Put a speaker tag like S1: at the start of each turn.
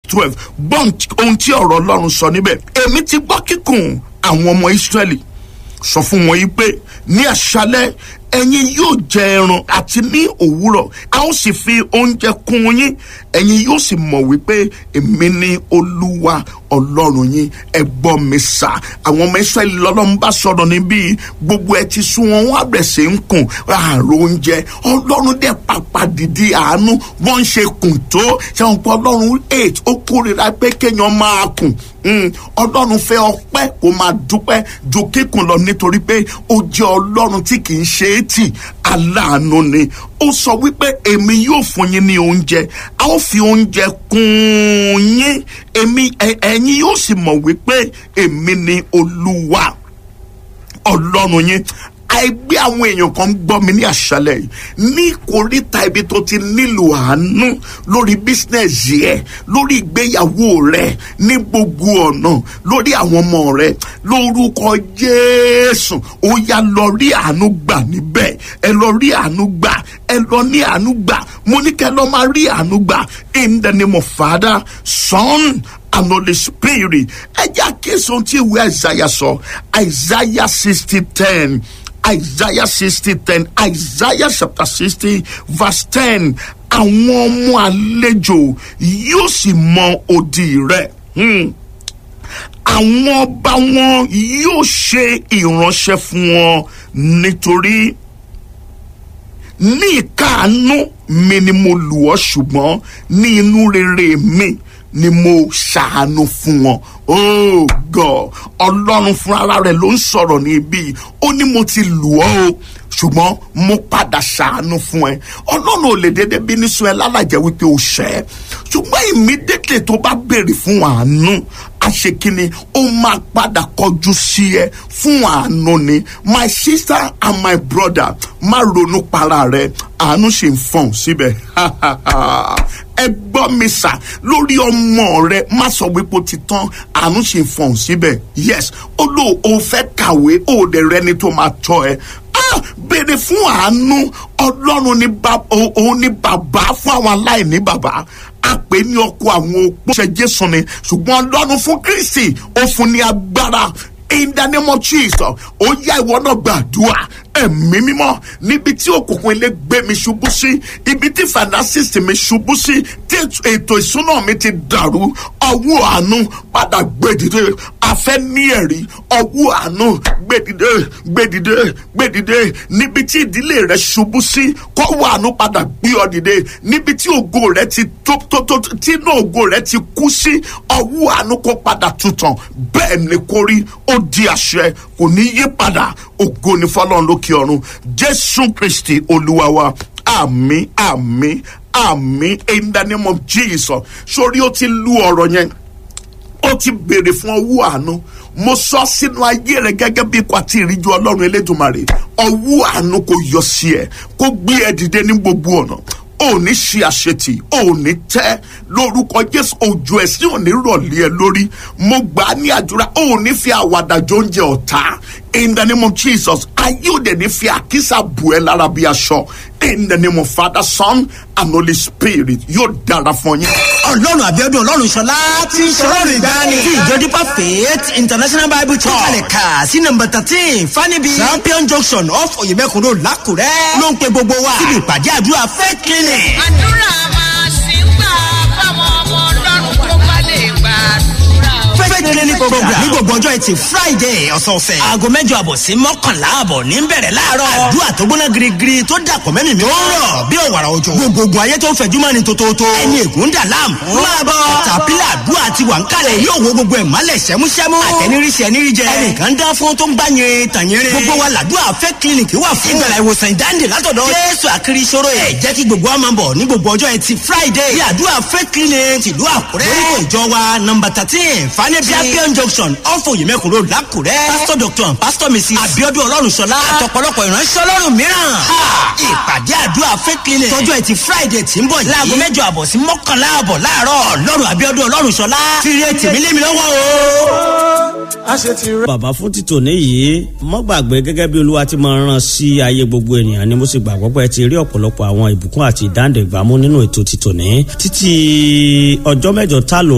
S1: twelve gbọ́n ohun tí ọ̀rọ̀ ọlọ́run sọ níbẹ̀ èmi ti gbọ́ kíkùn àwọn ọmọ ìsírẹ́lì sọ fún wọn yìí pé ní àṣálẹ́ ẹ̀yin yóò jẹ ẹran àti ní òwúrọ̀ a ó sì fi oúnjẹ kún yín ẹ̀yin yóò sì mọ̀ wípé èmi ni olúwa ọlọ́run yín ẹ gbọ́ mi sà àwọn ọmọ israẹli lọ́lọ́run bá sọ̀rọ̀ níbí gbogbo ẹ ti sún wọn wọn àbẹ̀ sí ń kùn ààrò oúnjẹ ọlọ́run dẹ̀ pàpà dìde àánú wọ́n ń ṣe kùn tó ṣàwọn pé ọlọ́run eight ó kórìíra pé kéèyàn máa kùn ọlọ́run fẹ́ ọpẹ́ kó máa dúpẹ́ ju kíkùn lọ nítorí pé ó jẹ́ ọlọ́run tí kì í ṣe é tì aláàánú ni ó sọ wípé èmi yóò fún yín ní oúnjẹ a ó fi oúnjẹ kún yín èmi ẹ̀yin yóò sì mọ̀ wípé èmi ni olúwa ọlọ́run yín àìgbé àwọn èèyàn kan gbọ́ mi ní àṣálẹ̀ yìí ní ìkóríta ibi tó ti nílò àánú lórí bísínẹ́sì ẹ lórí ìgbéyàwó rẹ ní gbogbo ọ̀nà lórí àwọn ọmọ rẹ lórúkọ Jésù ó yá lọ rí àánú gbà níbẹ̀ ẹ lọ rí àánú gbà ẹ lọ ní àánú gbà mo ní kẹ́ lọ máa rí àánú gbà in the name of Father, Son and Holy Spirit ẹ jẹ́ àkíyèsí ohun tí ìwé Isaiah sọ Isaiah sixty ten. Isaiah sixty ten Isaiah chapter sixty verse ten àwọn ọmọ àlejò yóò sì mọ odi rẹ̀. Hmm àwọn ọba wọn yóò ṣe ìránṣẹ́ fún wọn nítorí ní ìkáàánú mi ni mo lù ọ́ ṣùgbọ́n ní inú rere mi ni mo ṣàánú fún wọn oh god ọlọ́run fúnra rẹ̀ ló ń sọ̀rọ̀ ní ibi ó ní mo ti lù ọ́ o ṣùgbọ́n mo padà ṣàánú fún ẹ ọlọ́run ò lè dédé bínú sún ẹ lálàjẹ́ wípé o ṣẹ́ ṣùgbọ́n immediately tó bá béèrè fún àánú àṣekínni ó máa padà kọjú sí ẹ fún àánú ni my sister and my brother má ronú para rẹ àánú ṣe ń fọ̀n síbẹ̀ ẹ gbọ́ mi sà lórí ọmọ rẹ má sọ wípé ó ti tán àánú ṣe ń fọ̀n síbẹ̀ yes ó lò ó fẹ́ kàwé ó dẹ̀ rẹni tó máa tọ́ ẹ béèrè fún àánú ọlọ́run ní òun ní bàbá fún àwọn aláìní bàbá àpè ní ọkọ àwọn opó ṣe jésù ni ṣùgbọ́n ọlọ́run fún kristi ó fún ní agbára in the name of jesus ó yá ìwọ náà gbàdúrà ẹ̀mí mímọ́ níbi tí òkùnkùn ilé gbé mi ṣubú sí ibi tí finances mi ṣubú sí tí ètò ìsúná mi ti dàrú ọwọ́ àánú padà gbèdìde afẹ́ ní ẹ̀rí ọwọ́ àánú gbèdìde gbèdìde gbèdìde níbi tí ìdílé rẹ ṣubú sí kọ́wọ́ àánú padà gbé ọ dìde níbi tí ògo rẹ ti tó tó tó tí inú ògo rẹ ti kú sí ọwọ́ àánú kó padà tutàn bẹ́ẹ̀ ni kò rí ó di àṣẹ kò ní yí padà ògo ni fọlọ́run lókè ọ̀run jésù kristi olúwa wa àmín àmín àmín in the name of jesus sórí ó ti lu ọ̀rọ̀ yẹn ó ti béèrè fún ọwọ́ àánú mo sọ sínú ayé rẹ gẹ́gẹ́ bí ikọ̀ àti ìríjú ọlọ́run elédùnmarè ọwọ́ àánú kò yọ sí ẹ kó gbé ẹ dìde ní gbogbo ọ̀nà ò ní ṣe àṣetì ò ní tẹ́ lórúkọ jésù òjò ẹ̀sìn ò ní rọ̀lẹ́ ẹ lórí mo gbà á ní àdúrà ò ní fi àwàdà jọ oúnjẹ ọ̀tá in the name of jesus ayé òde ní fi àkísà bù ẹ lára bí aṣọ in the name of father son and holy spirit yóò dára fún yín.
S2: ọlọ́run àbíọ́dún ọlọ́run ṣọlá tí ń ṣọlọ́run ìgbani tí ìjọ dípà faith international bible church kalẹ̀ kà sí nọmba thirteen fanibi champion junction off oyemekun road lákùrẹ́ ló ń pe gbogbo wa síbi ìpàdé àdúrà faith clinic.
S3: àdúrà máa ṣì ń gbà fáwọn ọmọ ọlọ́run tó bá lè gbàdúrà.
S2: faith clinic program ní gbogbo ọjọ́ ẹtì friday ọ̀sọ̀ọ̀sẹ̀ aago mẹ́jọ àbọ̀ sí mọ́kànlá àbọ̀ ní bẹ̀rẹ̀ láàárọ̀ àdúrà tó gbóná girigiri tó dàpọ̀ mẹ́mìí mi ó rọ̀ bí òwàrà òjò gbogbogbò ayé tó ń fẹ̀jú mọ́ni tótótó ẹni ègún dà láàmú máa bọ̀ tàpílà àdúrà ti wà ń kalẹ̀ yóò wo gbogbo ẹ̀ mọ́lẹ̀ sẹ́músẹ́mú àtẹniríṣẹ́ ẹniríjẹ ẹnìkan dá fún tó ń gbá yẹn tàyẹrẹ gbogbo wa làdúrà fẹ́ clinic wà fún ìgbàlá ìwòsàn ìdáǹdè látọ̀dọ̀ jésù àkiri ìṣòro ẹ̀ jẹ́ kí gbogbo wa máa bọ̀ ní gbogbo ọjọ́ ẹtì friday bí àdúrà fẹ́ clinic tìlú àkúrẹ́ lórúkọ ìjọ wa nọmba thirteen fanẹ́bí champion junction ọ̀fọ̀ yìmẹ̀kùn road lákùrẹ́ pastor doctor and pastor mrs abiodun ọlọ́runṣọlá àtọ̀pọ̀lọpọ̀ ìránṣẹ́ ọlọ́run mìíràn ìpàdé àdúrà fẹ́ clinic tọ́jú ẹtì friday tí ń bọ̀ yìí láago mẹ́jọ àbọ̀ sí mọ́kànlá àbọ̀ láàárọ̀ ọlọ́run abiodun ọlọ́runṣọlá fírí ètì mi lé mi lọ́wọ́ o
S4: bàbá fún títò níyì mọ́ gbàgbé gẹ́gẹ́ bí olúwa ti máa rán sí ayé gbogbo ènìyàn ni mo sì gbàgbọ́ pé ẹ ti rí ọ̀pọ̀lọpọ̀ àwọn ìbùkún àti ìdáǹdè gbámú nínú ètò títò ní títí ọjọ́ mẹ́jọ tá lò